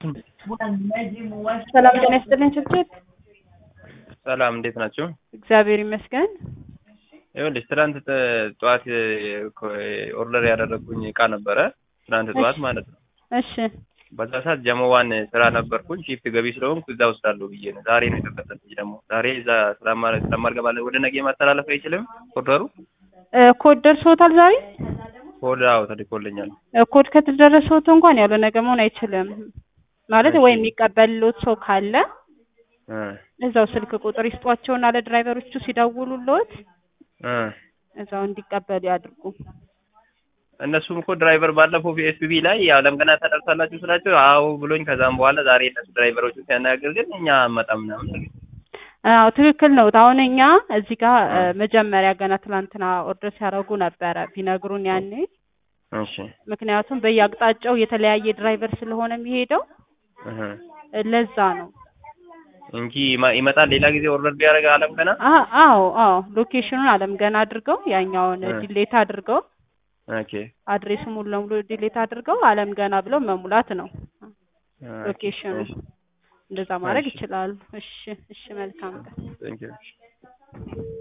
ሰላም ጤና ይስጥልኝ ችብችብ። ሰላም እንዴት ናችሁ? እግዚአብሔር ይመስገን። ይኸውልሽ ትናንት ጥ- ጠዋት ኦርደር ያደረግኩኝ እቃ ነበረ ትናንት ጠዋት ማለት ነው። እሺ በዛ ሰዓት ጀመዋን ስራ ነበርኩኝ ሺፍት ገቢ ስለሆንኩ እዛ ወስዳለሁ ብዬ ነው። ዛሬ ነው የተከፈተልኝ ደግሞ ዛሬ እዛ ስለማ- ስለማልገባ ወደ ነገ ማስተላለፍ አይችልም ኦርደሩ እ፣ ኮድ ደርሶታል ዛሬ? ኮድ አዎ ተልኮልኛል። እ፣ ኮድ ከተደረሰዎት እንኳን ያው ለነገ መሆን አይችልም ማለት እሺ። ወይ የሚቀበልዎት ሰው ካለ እ እዛው ስልክ ቁጥር ይስጧቸውና ለድራይቨሮቹ ሲደውሉልዎት እ እዛው እንዲቀበሉ ያድርጉ። እነሱም እኮ ድራይቨር ባለፈው ፒኤስፒቢ ላይ የዓለም ገና ታደርሳላችሁ ስላቸው አዎ ብሎኝ ከዛም በኋላ ዛሬ እነሱ ድራይቨሮቹ ሲያናግር ግን እኛ አመጣም ምናምን አዎ ትክክል ነው። አሁን እኛ እዚህ ጋር እ፣ መጀመሪያ ገና ትናንትና ኦርደር ሲያደርጉ ነበረ ቢነግሩን ያኔ እሺ ምክንያቱም በየአቅጣጫው የተለያየ ድራይቨር ስለሆነ የሚሄደው እህ እ፣ ለዛ ነው። እንጂ ይማ- ይመጣል ሌላ ጊዜ ኦርደር ቢያደርግ አለም ገና አ- አዎ አዎ ሎኬሽኑን አለም ገና አድርገው ያኛውን እ። ዲሌት አድርገው ኦኬ አድሬሱ ሙሉ ለሙሉ ዲሌት አድርገው አለም ገና ብለው መሙላት ነው ሎኬሽኑ። እሺ እንደዛ ማድረግ እሺ። ይችላሉ። እሺ እሺ፣ መልካም ቀን። ቴንክ ዩ